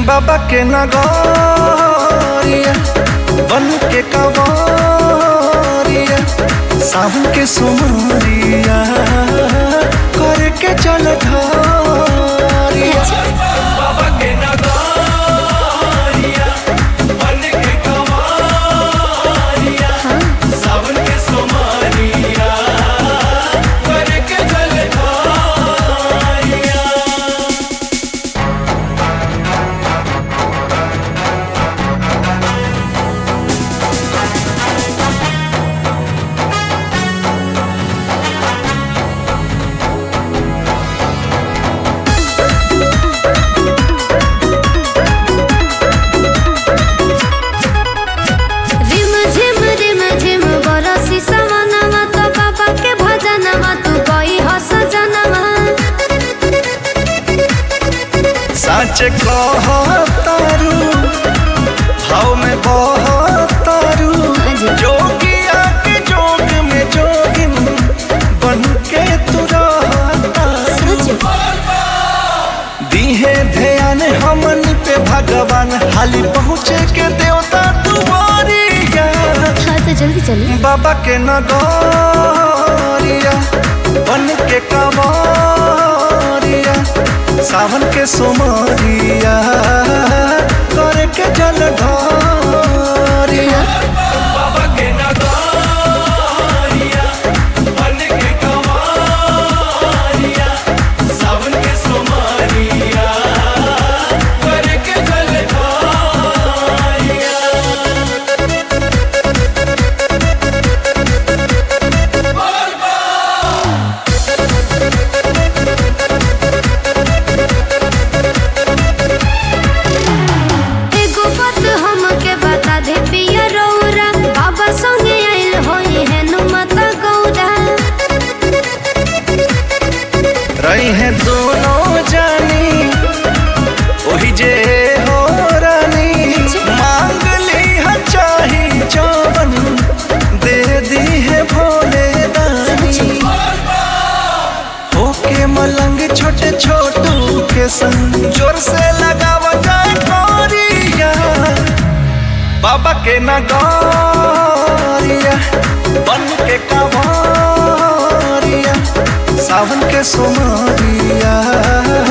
बाबा के नगरिया बन के कवरिया सावन के सुमरिया करके चल ढारिया बाबा के नगरिया बन के कवरिया सावन के सुमरिया करके चल ढारिया रिम झिम रिम झिम बरसी सवनवा तो बाबा के भजनवा तू गई हो सजनवा सच कहतारू भाव में बहतारू जोगिया के जोग में जोगिन बन के तू रहतारू दीहे ध्यान हमन पे भगवान हाली पहुँचे के देवता तुम्हारिया हाँ तो जल्दी चलिए बाबा के नगरिया बन के कवरिया सावन के सोमरिया करे के जल ढारिया बाबा के नगरिया बन के कवरिया सावन के सोमरिया करे के जल ढारिया एगो बात हमके बता दे पिया रौरा बाबा संगे आइल होई है नुमता गौरा रही हैं दोनों जानी वही जे हो रानी मांग ली है चाही जवन दे दी है भोले दानी होके मलंग छोटे छोटू के संग जोर से लगावा जाए कोरिया बाबा के नगरिया बन के कवरिया सावन के सोमरिया